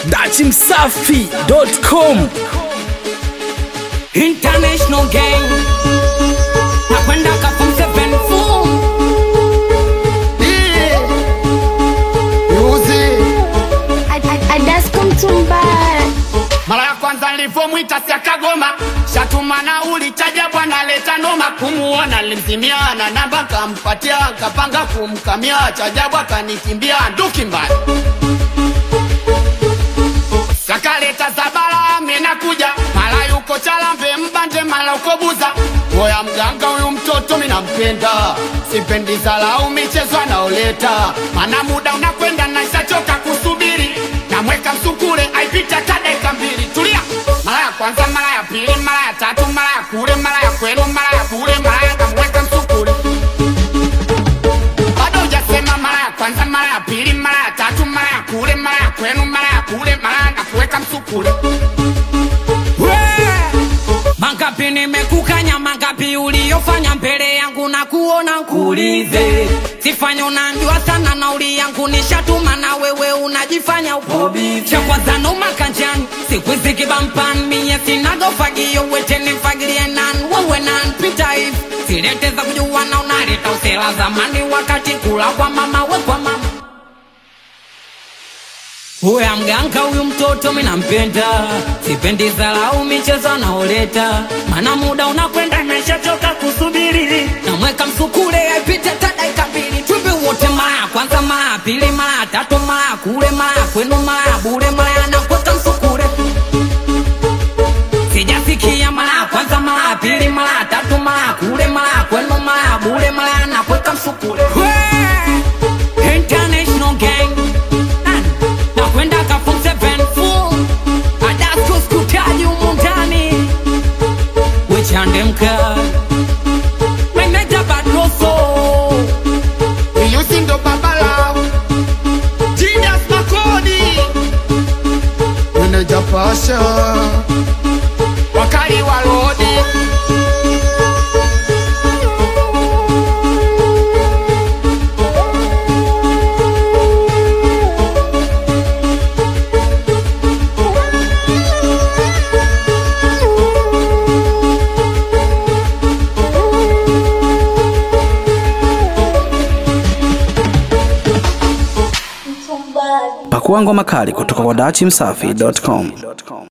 dachimsafi.com International gang nakwenda kafum seven four Adasko Mtumba, mara ya kwanza nilipomwita siakagoma shatuma na ulitaja bwana leta noma kumuona limzimiana namba kampatia kapanga kumkamia chajabu akanikimbia nduki mbaya sakaleta zabala amenakuja mara yuko chalambe mbande mara uko buza moya mganga huyu mtoto minampenda sipendi zalau michezo anaoleta mana muda unakwenda naishachoka kusubiri namweka msukule aipita ta dakika mbili tulia mara ya kwanza mara ya pili mara ya tatu mara ya kule mara ya kwenu mara ya bure mara ya namweka msukule bado hujasema mara ya kwanza mara ya pili mara ya tatu mara ya kule mara ya kwenu mara ya kule mara ya nakuweka msukule mangapi nimekukanya mangapi uliyofanya mbele yangu na kuona kuulize sifanya unanjua sana nauli yangu nishatuma na wewe unajifanya upobi cha kwanza noma kanjani siku hizi kibampan miye sinagofagio wetenifagilie nan wewe nan pita hivi silete za kujua na unaleta usela zamani wakati kula kwa mama we kwa mama Huya mganga huyu mtoto minampenda, sipendi zalau michezo anaoleta, mana muda unakwenda naishachoka kusubiri, namweka msukule aipite hata dakika mbili, twimbe wote mara ya kwanza, mara ya pili, mara ya tatu, mara ya kule, mara ya kwenu, mara ya bure, mara ya nakweka msukule sijasikia mara ya kwanza, mara ya pili, mara ya tatu, mara ya kule, mara ya kwenu, mara ya bure, mara ya nakweka msukule Wee! International gang nakwenda kafum seven full adasko skutaji humu ndani wechande mka meneja badroso iyusi ndo babala Genius makodi meneja pasha wakali wa lodi pakua ngoma kali kutoka kwa dachimsafi.com